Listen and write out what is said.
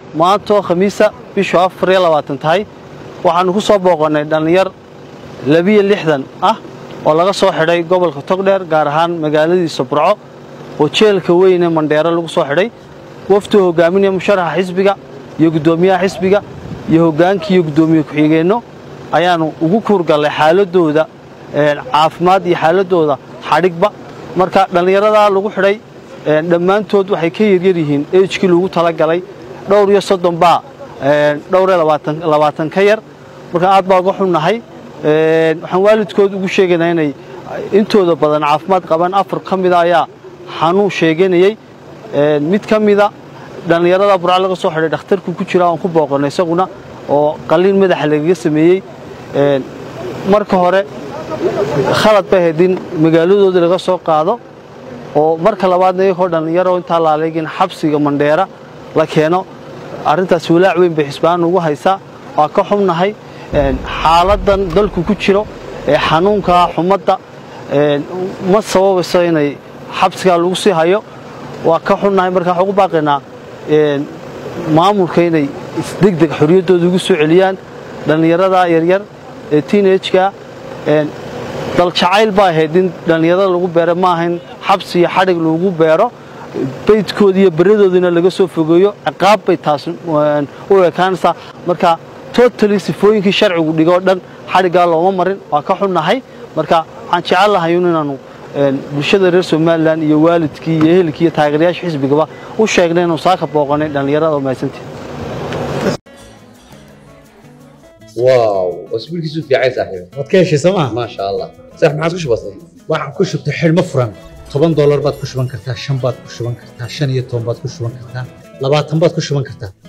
maantoo khamiisa bishu afar iyo labaatan tahay waxaannu ku soo booqannay dhallinyar labiyo lixdan ah oo laga soo xidhay gobolka togdheer gaar ahaan magaaladiisa burco oo jeelka weyne mandheero lagu soo xidhay waftuu hogaaminaya musharaxa xisbiga iyo guddoomiyaha xisbiga iyo hoggaankii iyo guddoomiye ku-xigeenno ayaannu ugu kuurgallay xaaladooda caafimaad iyo xaaladooda xadhigba marka dhallinyaradaa lagu xidhay dhammaantood waxay ka yaryar yihiin ejkii lagu talagalay dhowr iyo soddon baa dhowr iyo labaatan ka yar marka aad baa uga xunnahay waxaan waalidkood ugu sheegaynaa inay intooda badan caafimaad qabaan afar ka mida ayaa xanuun sheeganayey mid ka mida dhallinyarada burca laga soo xidhay dhakhtarku ku jira aan ku booqannay isaguna oo qalliin madaxa lagaga sameeyey marka hore khalad bay ahayd in magaaladoodii laga soo qaado oo marka labaadna iyagoo dhallinyaro intaa laaleegin xabsiga mandheera la keeno arrintaas walaac weyn bay xisbaan ugu haysaa waa ka xubnahay xaaladan dalku ku jiro ee xanuunka xumadda ma sababayso inay xabsigaa lagu sii hayo waa ka xunnahay marka waxaan ugu baaqaynaa maamulka inay isdegdeg xorriyaddooda ugu soo celiyaan dhallinyarada yaryar ee tiinajka daljacayl baa ahayd in dhallinyarada lagu beero ma ahayn xabsi iyo xadhig lagu beero baydkooda iyo beradoodina laga soo fogeeyo ciqaab bay taas u ekaanaysaa marka totali sifooyinkii sharcigu dhigoo dhan xadhiggaa looma marin waa ka xunnahay marka waxaan jecel lahay inaanu bulshada reer somalilan iyo waalidkii iyo ehelkii iyo taageerayaasha xisbigaba u sheegnay inuu saaka booqanay dhallinyarada oo mahadsantii واو اسبوع كيسو في عايز صاحبي waad ka heshay sooma ما شاء الله صح ما عادش بسيط waxaan ku shubtay xidhmo furan toban doolar baad ku shuban kartaa shan baad ku shuban kartaa shan iyo toban baad ku shuban kartaa labaatan baad ku shuban kartaa